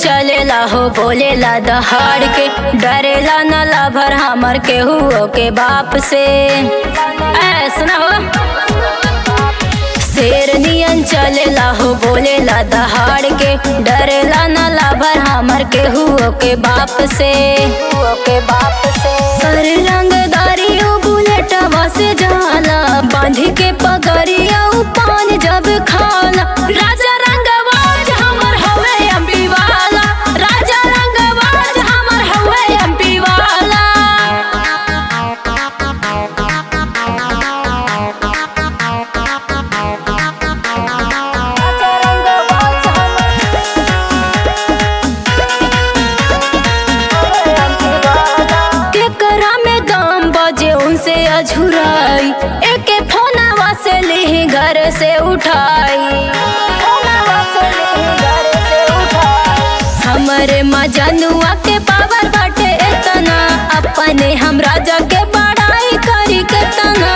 चलेला हो बोलेला दहाड़ के डरेला न लाभर हमर केहू के बाप से ऐसा हो शेर नियन चलेला हो बोलेला दहाड़ के डरेला न लाभर हमर केहू के बाप से के बाप से कर रंगदारी उ बुलेटवा से जाला बांध के पगड़िया उ पान जब खाला राजा रंगवाज हमर हवे एमपी वाला राजा रंगवाज हमर हवे एमपी वाला राजा रंगवाज हमर केकरा में दाम बजे उनसे अझुराई एके फोनवा से ली घर से उठाई हमरे मजनुआ के पावर बाटे इतना अपने हम राजा के बड़ाई करी केतना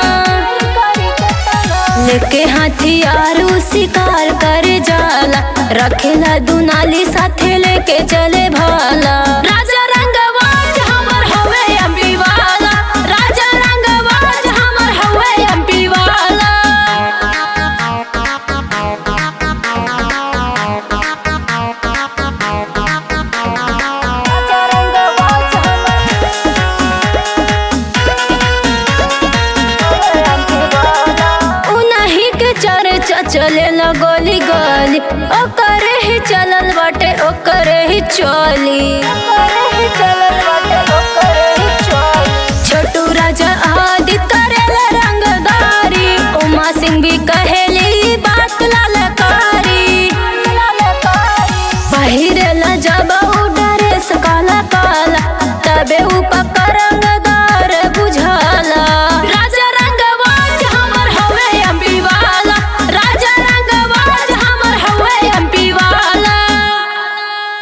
लेके हथियार उ शिकार कर जाला रखेला दुनाली साथे लेके चले भाला राजा रंगवाज हमर हवे एमपी वाला राजा रंगवाज हमर हवे एमपी वाला राजा रंगवाज हमर उनही के चर्चा चले लगोली गली ओकरे ही चलल बाटे ओकरे ही चली